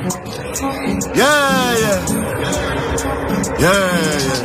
Yeah, yeah. Yeah, yeah.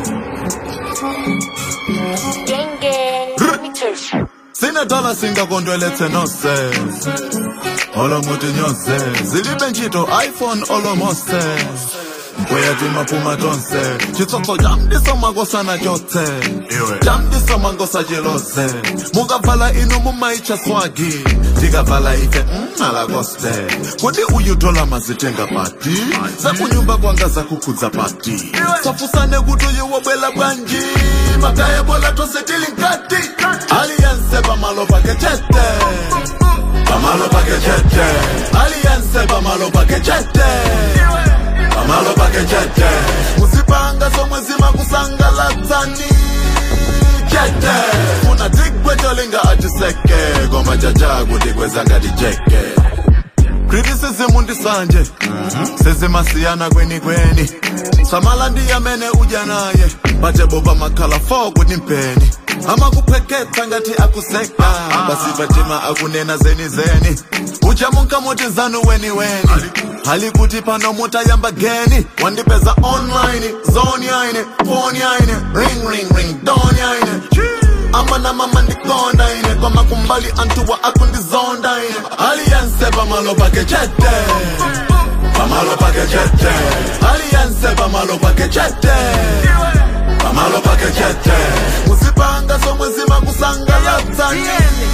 Gang gang, pictures. sinedala singakondwelethe nonsense olomuthi nyonse zilibe ntchito iphone olomose uyathi maphuma tonse chitsotso jamdiso makosana tyotse jamdiso mangosa jelose mukavala ino mumaitsha swagi tikavala ife mmalakoste kodi uyutola mazitenga pati sakunyumba kwanga zakukhudza pati safusane kuti uyewobwela bwanji mataya bola tose tili nkati aliyense pamalo pake chete pamalo pake chete aliyense pamalo pake chete pamalo pake chete musipanga somwe zimakusangalatsani chete funa tigwetolinga atiseke koma chacha kuti kwezangati jeke criticism ndisanje sezimasiyana kweni kweni samala ndiyamene udya naye bate boba makhala fo kuti mpeni amakupheketsa ngati akuseka basi batima akunena zeni zeni uchamunka muti zanu weni weni hali kuti pano mutayamba geni wandipeza online zone yaine phone yaine ring ring ring don yaine amana mama ndikonda ine kwama kumbali antuwa akundizonda ine aliyense pamalo pake chete pamalo pake chete aliyense pamalo pake chete pamalo pake chete musipanga somwe zimakusangalatsani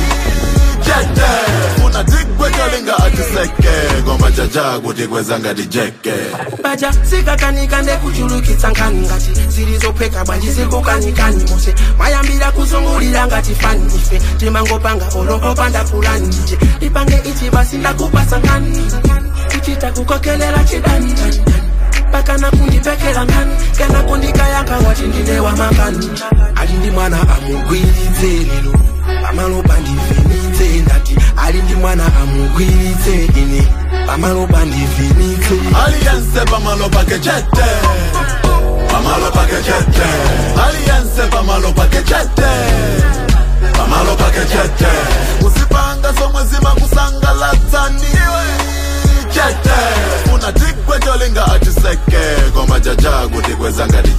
chete funa tigwetolinga atiseke koma chacha kuti kwezangati jeke baja sikakanika ndekuchulukitsa nkhani ngati zilizopheka bwanji zikukanikani mose mayambira kuzungulira ngati fani ife timangopanga olokopanda kulani nje ipange ichi basi ndakupasa nkhani kuchita kukokelela chidani pakana kundipekela nkhani kana kundikayanga wati ndine wamakani ali ndi mwana amugwiritse lero pamalopa ndivhenitse ndati ali ndi mwana amugwiritse ine pamalopa ndivhenitse aliyense pamalo pake chete pamalo pake chete aliyense pamalo pake chete pamalo pake chete usipanga somwe zimakusangalatsani chete funa tigwetolinga atiseke koma chacha kuti kwezangati